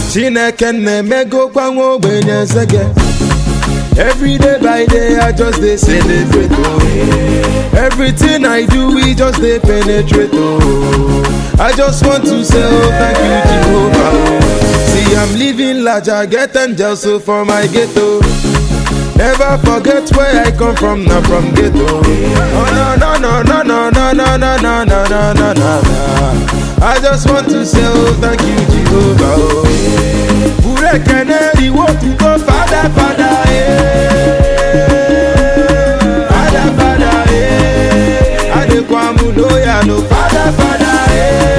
chineke na-emegokwa nwa ogbenye nsege Every day by day, I just dey celebrate. Oh. Everything I do, we just dey penetrate. Oh. I just want to say, oh, thank you, Jehovah. Oh. See, I'm living large, I get angels so for my ghetto. Never forget where I come from, not from ghetto. Oh, no, no, no, no, no, no, no, no, no, no, no, no, no. I just want to say, oh, thank you, Jehovah. Oh. Burekene, iwo tuko, Father, Father, eh. Father, Father, eh. Adekwamu loya, no, Father, Father,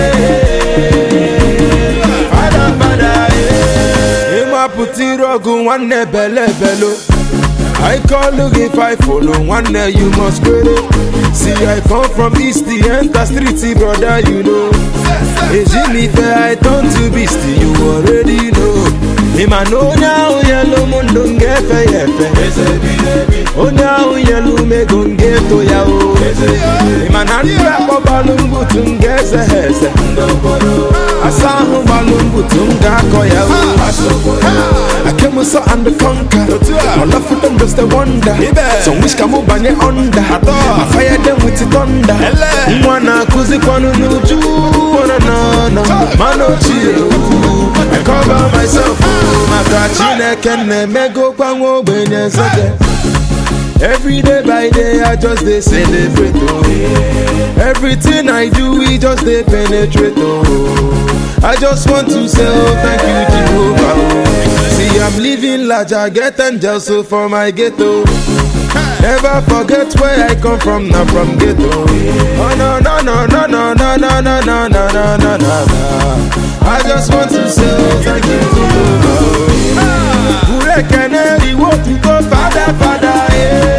eh. Father, Father, eh. Ima puti rogu, nwanne bele belo. I call look if I follow one day you must credit. See I come from east the enter street brother you know. Ejimi fair I turn to beast you already know. Ima no now yellow mundo ngefe yefe. Oh now yellow me gonge to ya o. Ima nanda ko balungu tungeze heze. Asahu balungu tunga ko ya o. I came with so and the conquer. All of them just a wonder. Some wish come over under. I fire them with the thunder. Mwana kuzi kwanu nuju. Wana na na. Mano chiyo. I cover myself. Maka chineke na-emego kwa nwa ogbenye nsege. Every day by day, I just dey celebrate. Oh. Everything I do, we just dey penetrate. Oh. I just want to say, oh, thank you, Jehovah. Oh. See, I'm living large, I get angels so for my ghetto. Never forget where I come from, not from ghetto. Oh no no no no no no no no no no no no no. I just want to say, oh, thank you, Jehovah. Burekene, iwo tuko, Father, Father,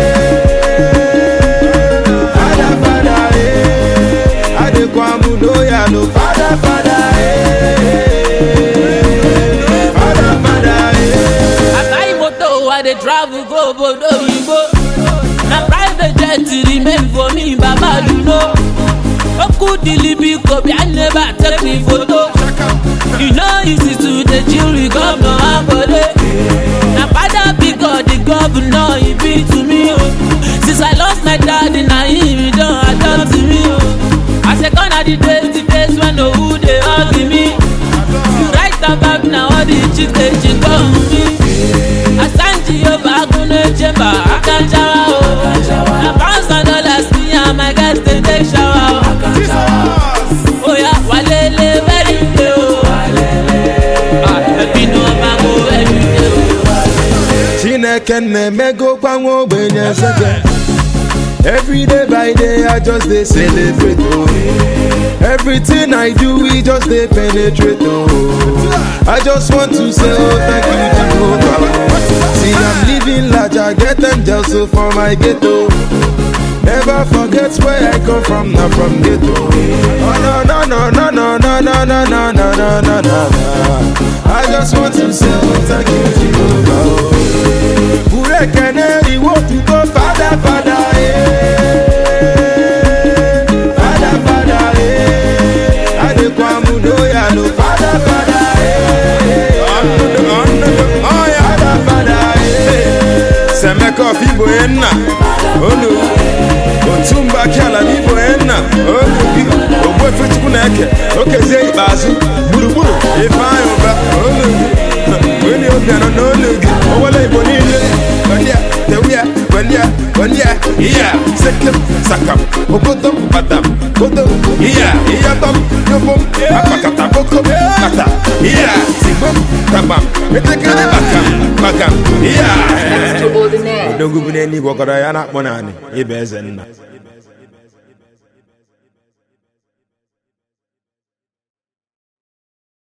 eh. Father, Father, eh. Adekwamu loya, no, Father, Father, eh. Father, Father, eh. I buy motor, I dey travel go obodo oyibo. Na private jet remain for me, Baba you know. Oku dilibi kobi, I never take me photo. You know easy to dey chill with governor Akode. Na father because the governor he be to me o. Since I lost my daddy, na him he don adopt me o. I say gone are the days, the days when owu dey hug me. You write about na all the chicks dey chick on me. Asanji Yoba Akunle Chamber Akanjawa o. Na pounds and dollars me and my guys dey take shower o. Oya walele very day o. Ah, ẹbí ni wọ́n máa ń wo every day o. Chineke na-emego kwa nwa ogbenye nsege Every day by day I just dey celebrate oh. Everything I do we just dey penetrate oh. I just want to say oh thank you Jehovah oh. See I'm living large I get angels so for my ghetto Never forget where I come from, not from ghetto. Oh no no no no no no no no no no no no no. I just want to say oh, thank you Jehovah. oh. Burekene iwo tuko Father Father eh. Father Father eh. Adekwamu loya no Father Father eh. Father Father eh. Semeko fibo enna olu otumba kiala n'ibo enna olu gị ogbuefe chukwu na-eke okezie ikpeazụ gburugburu ifeanyị ụba olu gị onye obi anọ n'olu gị owele igbo niile gbandia tewia gbandia gbandia iya sekem sakam okodom batam kodom iya iyatom yobom akpakata bokom kata iya sigbom tagbam etekere bakam bakam iya Extraordinaire. odogwu bụ n'eluigwe ọkọrọ ya na-akpọ naanị ịba eze nna